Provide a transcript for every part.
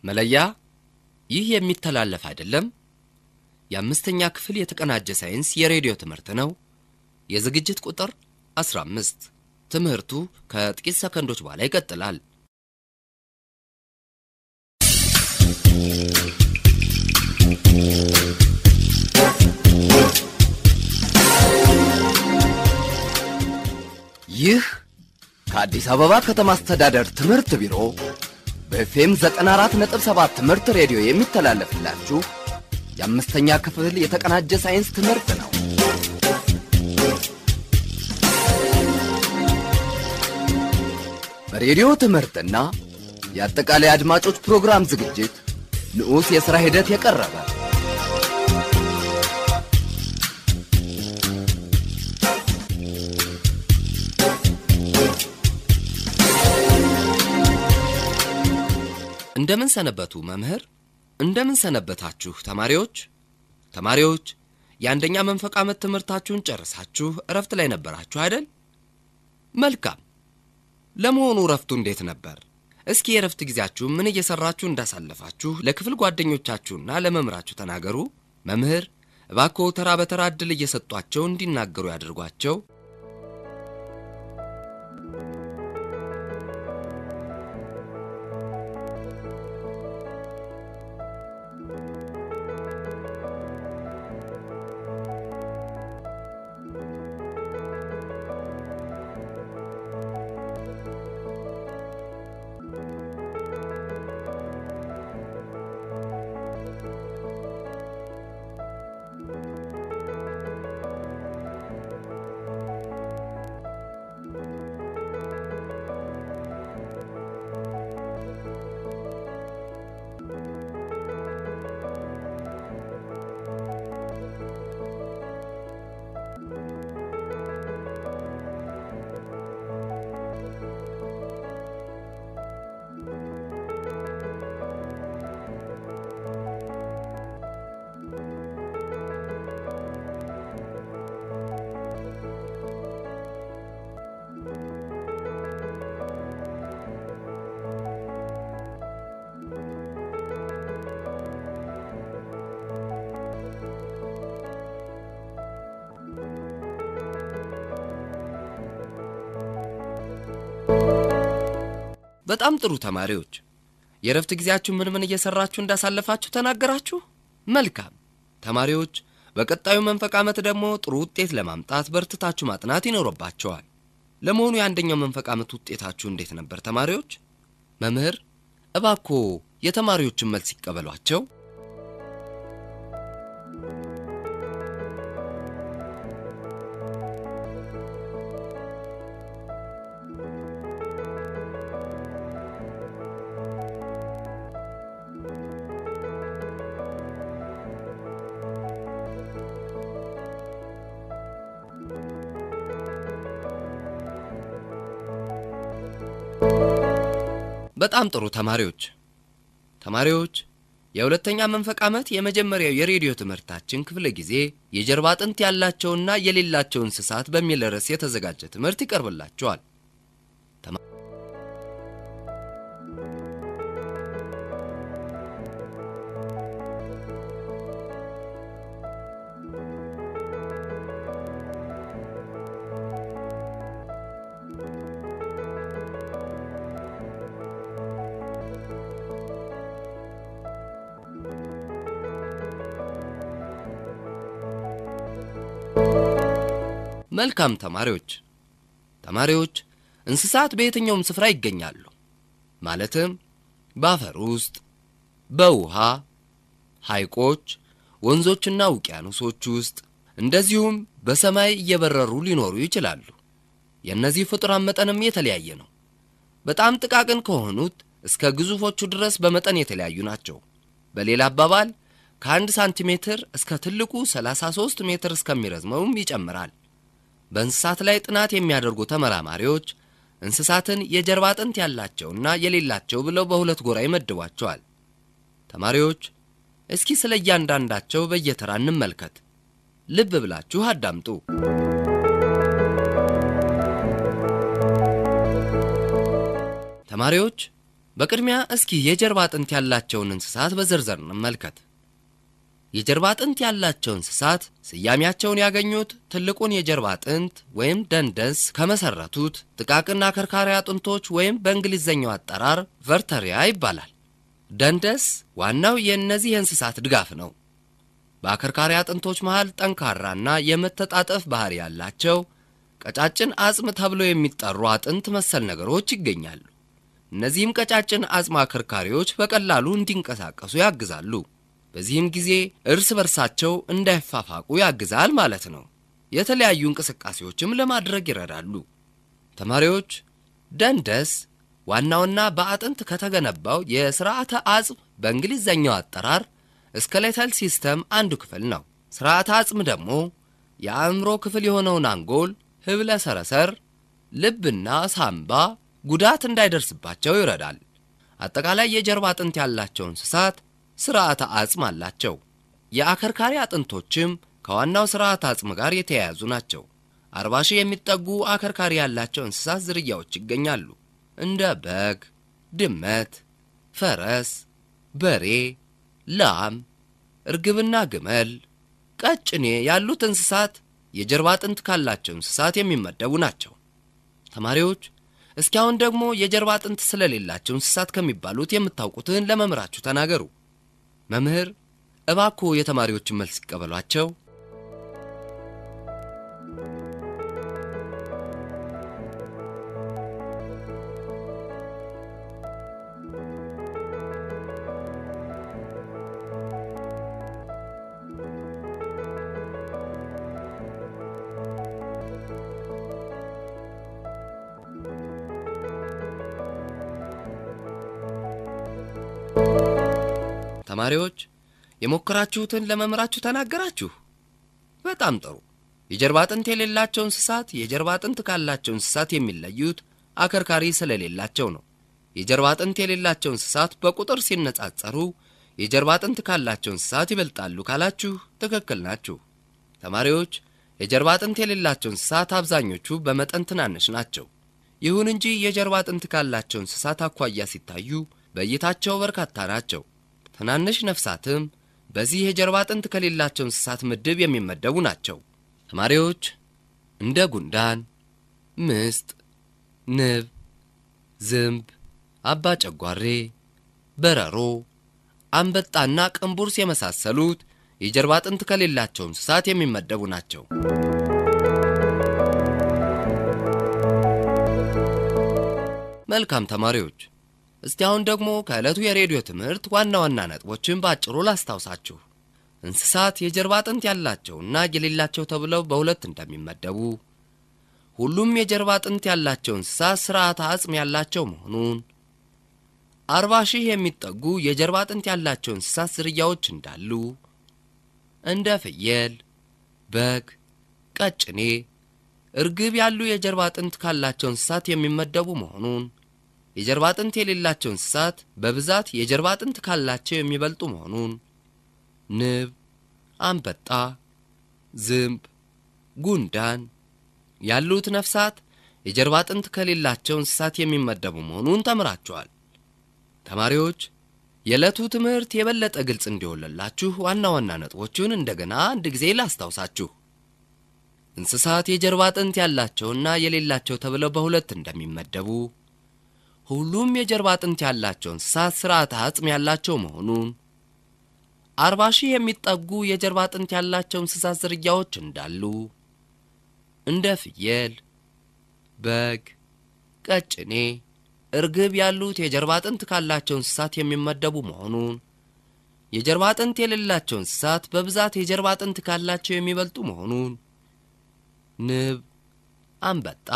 መለያ ይህ የሚተላለፍ አይደለም። የአምስተኛ ክፍል የተቀናጀ ሳይንስ የሬዲዮ ትምህርት ነው። የዝግጅት ቁጥር 15። ትምህርቱ ከጥቂት ሰከንዶች በኋላ ይቀጥላል። ይህ ከአዲስ አበባ ከተማ አስተዳደር ትምህርት ቢሮ በኤፍኤም 94.7 ትምህርት ሬዲዮ የሚተላለፍላችሁ የአምስተኛ ክፍል የተቀናጀ ሳይንስ ትምህርት ነው። በሬዲዮ ትምህርትና የአጠቃላይ አድማጮች ፕሮግራም ዝግጅት ንዑስ የሥራ ሂደት የቀረበ እንደምን ሰነበቱ መምህር? እንደምን ሰነበታችሁ ተማሪዎች? ተማሪዎች የአንደኛ መንፈቅ ዓመት ትምህርታችሁን ጨርሳችሁ እረፍት ላይ ነበራችሁ አይደል? መልካም። ለመሆኑ እረፍቱ እንዴት ነበር? እስኪ የእረፍት ጊዜያችሁ ምን እየሰራችሁ እንዳሳለፋችሁ ለክፍል ጓደኞቻችሁና ለመምህራችሁ ተናገሩ። መምህር እባክዎ ተራ በተራ ዕድል እየሰጧቸው እንዲናገሩ ያድርጓቸው። በጣም ጥሩ ተማሪዎች፣ የእረፍት ጊዜያችሁ ምን ምን እየሰራችሁ እንዳሳለፋችሁ ተናገራችሁ። መልካም ተማሪዎች፣ በቀጣዩ መንፈቅ ዓመት ደግሞ ጥሩ ውጤት ለማምጣት በርትታችሁ ማጥናት ይኖርባቸዋል። ለመሆኑ የአንደኛው መንፈቅ ዓመት ውጤታችሁ እንዴት ነበር ተማሪዎች? መምህር እባክዎ የተማሪዎችን መልስ ይቀበሏቸው። በጣም ጥሩ ተማሪዎች ተማሪዎች የሁለተኛ መንፈቅ ዓመት የመጀመሪያው የሬዲዮ ትምህርታችን ክፍለ ጊዜ የጀርባ አጥንት ያላቸውና የሌላቸው እንስሳት በሚል ርዕስ የተዘጋጀ ትምህርት ይቀርብላቸዋል። መልካም ተማሪዎች ተማሪዎች እንስሳት በየትኛውም ስፍራ ይገኛሉ። ማለትም በአፈር ውስጥ፣ በውሃ፣ ሐይቆች፣ ወንዞችና ውቅያኖሶች ውስጥ እንደዚሁም በሰማይ እየበረሩ ሊኖሩ ይችላሉ። የእነዚህ ፍጡራን መጠንም የተለያየ ነው። በጣም ጥቃቅን ከሆኑት እስከ ግዙፎቹ ድረስ በመጠን የተለያዩ ናቸው። በሌላ አባባል ከአንድ ሳንቲሜትር እስከ ትልቁ 33 ሜትር እስከሚረዝመውም ይጨምራል። በእንስሳት ላይ ጥናት የሚያደርጉ ተመራማሪዎች እንስሳትን የጀርባ አጥንት ያላቸውና የሌላቸው ብለው በሁለት ጎራ ይመድቧቸዋል። ተማሪዎች እስኪ ስለ እያንዳንዳቸው በየተራ እንመልከት። ልብ ብላችሁ አዳምጡ። ተማሪዎች በቅድሚያ እስኪ የጀርባ አጥንት ያላቸውን እንስሳት በዝርዝር እንመልከት። የጀርባ አጥንት ያላቸው እንስሳት ስያሜያቸውን ያገኙት ትልቁን የጀርባ አጥንት ወይም ደንደስ ከመሰረቱት ጥቃቅን አከርካሪ አጥንቶች ወይም በእንግሊዝኛው አጠራር ቨርተሪያ ይባላል። ደንደስ ዋናው የእነዚህ የእንስሳት ድጋፍ ነው። በአከርካሪ አጥንቶች መሃል ጠንካራና የመተጣጠፍ ባህሪ ያላቸው ቀጫጭን አጽም ተብለው የሚጠሩ አጥንት መሰል ነገሮች ይገኛሉ። እነዚህም ቀጫጭን አጽም አከርካሪዎች በቀላሉ እንዲንቀሳቀሱ ያግዛሉ። በዚህም ጊዜ እርስ በርሳቸው እንዳይፋፋቁ ያግዛል ማለት ነው። የተለያዩ እንቅስቃሴዎችም ለማድረግ ይረዳሉ። ተማሪዎች ደንደስ ዋናውና በአጥንት ከተገነባው የስርዓተ አጽም በእንግሊዝኛው አጠራር ስኬሌታል ሲስተም አንዱ ክፍል ነው። ስርዓተ አጽም ደግሞ የአእምሮ ክፍል የሆነውን አንጎል፣ ህብለ ሰረሰር፣ ልብና ሳምባ ጉዳት እንዳይደርስባቸው ይረዳል። አጠቃላይ የጀርባ አጥንት ያላቸው እንስሳት ስርዓተ አጽም አላቸው። የአከርካሪ አጥንቶችም ከዋናው ስርዓተ አጽም ጋር የተያያዙ ናቸው። አርባ ሺህ የሚጠጉ አከርካሪ ያላቸው እንስሳት ዝርያዎች ይገኛሉ። እንደ በግ፣ ድመት፣ ፈረስ፣ በሬ፣ ላም፣ እርግብና ግመል፣ ቀጭኔ ያሉት እንስሳት የጀርባ አጥንት ካላቸው እንስሳት የሚመደቡ ናቸው። ተማሪዎች እስኪ አሁን ደግሞ የጀርባ አጥንት ስለሌላቸው እንስሳት ከሚባሉት የምታውቁትን ለመምህራችሁ ተናገሩ። መምህር እባክዎ የተማሪዎችን መልስ ይቀበሏቸው። ተማሪዎች የሞከራችሁትን ለመምህራችሁ ተናገራችሁ። በጣም ጥሩ። የጀርባ አጥንት የሌላቸው እንስሳት የጀርባ አጥንት ካላቸው እንስሳት የሚለዩት አከርካሪ ስለሌላቸው ነው። የጀርባ አጥንት የሌላቸው እንስሳት በቁጥር ሲነጻጸሩ የጀርባ አጥንት ካላቸው እንስሳት ይበልጣሉ ካላችሁ ትክክል ናችሁ። ተማሪዎች የጀርባ አጥንት የሌላቸው እንስሳት አብዛኞቹ በመጠን ትናንሽ ናቸው። ይሁን እንጂ የጀርባ አጥንት ካላቸው እንስሳት አኳያ ሲታዩ በእይታቸው በርካታ ናቸው። ትናንሽ ነፍሳትም በዚህ የጀርባ አጥንት ከሌላቸው እንስሳት ምድብ የሚመደቡ ናቸው። ተማሪዎች እንደ ጉንዳን፣ ምስጥ፣ ንብ፣ ዝምብ፣ አባ ጨጓሬ፣ በረሮ፣ አንበጣና ቅንቡርስ የመሳሰሉት የጀርባ አጥንት ከሌላቸው እንስሳት የሚመደቡ ናቸው። መልካም ተማሪዎች እስቲ አሁን ደግሞ ከዕለቱ የሬዲዮ ትምህርት ዋና ዋና ነጥቦችን በአጭሩ ላስታውሳችሁ። እንስሳት የጀርባ አጥንት ያላቸውና የሌላቸው ተብለው በሁለት እንደሚመደቡ፣ ሁሉም የጀርባ አጥንት ያላቸው እንስሳት ስርዓተ አጽም ያላቸው መሆኑን፣ አርባ ሺህ የሚጠጉ የጀርባ አጥንት ያላቸው እንስሳት ዝርያዎች እንዳሉ፣ እንደ ፍየል፣ በግ፣ ቀጭኔ፣ እርግብ ያሉ የጀርባ አጥንት ካላቸው እንስሳት የሚመደቡ መሆኑን የጀርባ አጥንት የሌላቸው እንስሳት በብዛት የጀርባ አጥንት ካላቸው የሚበልጡ መሆኑን፣ ንብ፣ አንበጣ፣ ዝምብ፣ ጉንዳን ያሉት ነፍሳት የጀርባ አጥንት ከሌላቸው እንስሳት የሚመደቡ መሆኑን ተምራችኋል። ተማሪዎች የዕለቱ ትምህርት የበለጠ ግልጽ እንዲሆንላችሁ ዋና ዋና ነጥቦቹን እንደገና አንድ ጊዜ ላስታውሳችሁ። እንስሳት የጀርባ አጥንት ያላቸውና የሌላቸው ተብለው በሁለት እንደሚመደቡ ሁሉም የጀርባ አጥንት ያላቸው እንስሳት ስርዓተ አጽም ያላቸው መሆኑን፣ አርባ ሺህ የሚጠጉ የጀርባ አጥንት ያላቸው እንስሳት ዝርያዎች እንዳሉ፣ እንደ ፍየል፣ በግ፣ ቀጭኔ፣ እርግብ ያሉት የጀርባ አጥንት ካላቸው እንስሳት የሚመደቡ መሆኑን፣ የጀርባ አጥንት የሌላቸው እንስሳት በብዛት የጀርባ አጥንት ካላቸው የሚበልጡ መሆኑን፣ ንብ፣ አንበጣ፣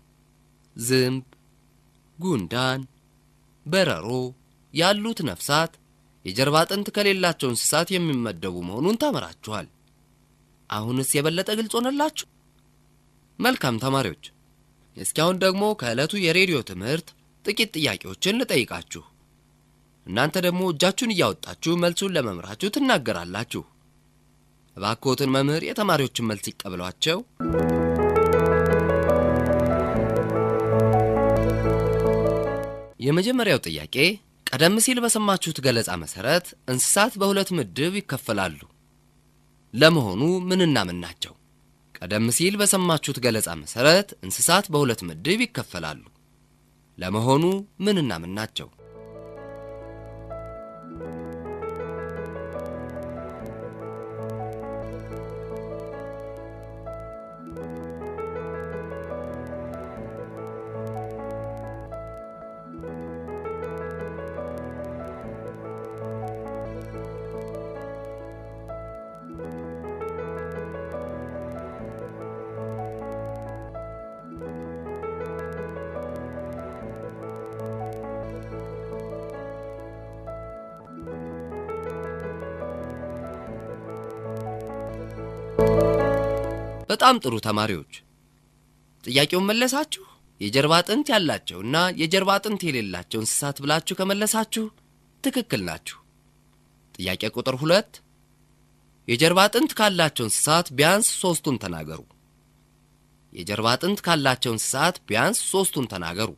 ዝምብ ጉንዳን፣ በረሮ ያሉት ነፍሳት የጀርባ አጥንት ከሌላቸው እንስሳት የሚመደቡ መሆኑን ተምራችኋል። አሁንስ የበለጠ ግልጽ ሆነላችሁ? መልካም ተማሪዎች፣ እስኪ አሁን ደግሞ ከዕለቱ የሬዲዮ ትምህርት ጥቂት ጥያቄዎችን ልጠይቃችሁ። እናንተ ደግሞ እጃችሁን እያወጣችሁ መልሱን ለመምህራችሁ ትናገራላችሁ። እባክዎትን መምህር የተማሪዎችን መልስ ይቀበሏቸው። የመጀመሪያው ጥያቄ ቀደም ሲል በሰማችሁት ገለጻ መሰረት እንስሳት በሁለት ምድብ ይከፈላሉ። ለመሆኑ ምንና ምን ናቸው? ቀደም ሲል በሰማችሁት ገለጻ መሰረት እንስሳት በሁለት ምድብ ይከፈላሉ። ለመሆኑ ምንና ምን ናቸው? በጣም ጥሩ ተማሪዎች፣ ጥያቄውን መለሳችሁ። የጀርባ አጥንት ያላቸውና የጀርባ አጥንት የሌላቸው እንስሳት ብላችሁ ከመለሳችሁ ትክክል ናችሁ። ጥያቄ ቁጥር ሁለት የጀርባ አጥንት ካላቸው እንስሳት ቢያንስ ሶስቱን ተናገሩ። የጀርባ አጥንት ካላቸው እንስሳት ቢያንስ ሶስቱን ተናገሩ።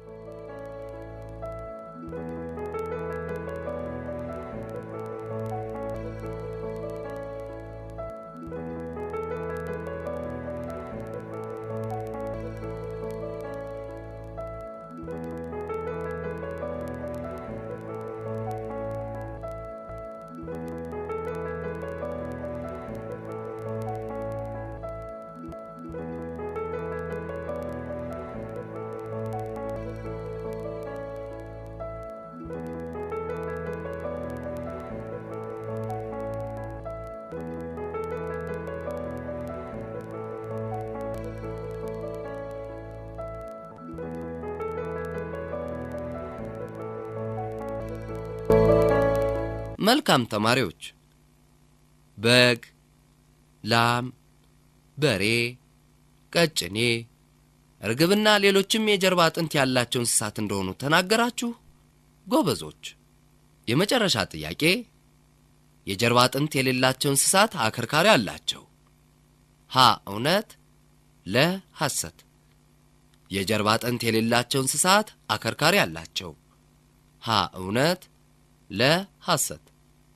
መልካም ተማሪዎች፣ በግ፣ ላም፣ በሬ፣ ቀጭኔ፣ እርግብና ሌሎችም የጀርባ አጥንት ያላቸው እንስሳት እንደሆኑ ተናገራችሁ። ጎበዞች። የመጨረሻ ጥያቄ የጀርባ አጥንት የሌላቸው እንስሳት አከርካሪ አላቸው። ሀ እውነት፣ ለ ሐሰት። የጀርባ አጥንት የሌላቸው እንስሳት አከርካሪ አላቸው። ሀ እውነት፣ ለ ሐሰት።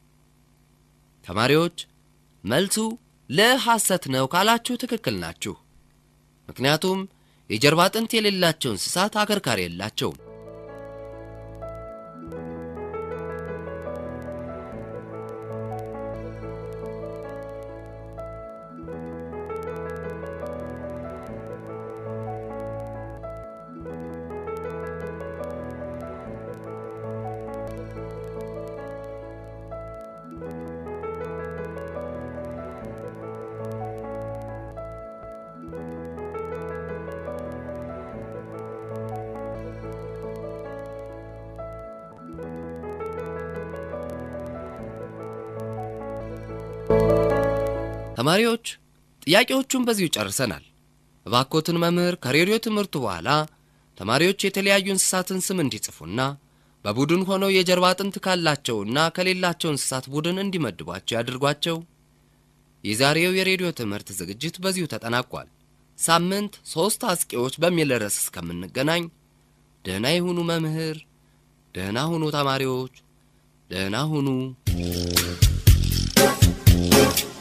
ተማሪዎች መልሱ ለሐሰት ነው ካላችሁ ትክክል ናችሁ። ምክንያቱም የጀርባ አጥንት የሌላቸው እንስሳት አከርካሪ የላቸውም። ተማሪዎች ጥያቄዎቹን በዚሁ ጨርሰናል። እባኮትን መምህር ከሬዲዮ ትምህርቱ በኋላ ተማሪዎች የተለያዩ እንስሳትን ስም እንዲጽፉና በቡድን ሆነው የጀርባ አጥንት ካላቸውና ከሌላቸው እንስሳት ቡድን እንዲመድቧቸው ያድርጓቸው። የዛሬው የሬዲዮ ትምህርት ዝግጅት በዚሁ ተጠናቋል። ሳምንት ሦስት አስቂዎች በሚል ርዕስ እስከምንገናኝ ደህና ይሁኑ መምህር፣ ደህና ሁኑ ተማሪዎች፣ ደህና ሁኑ።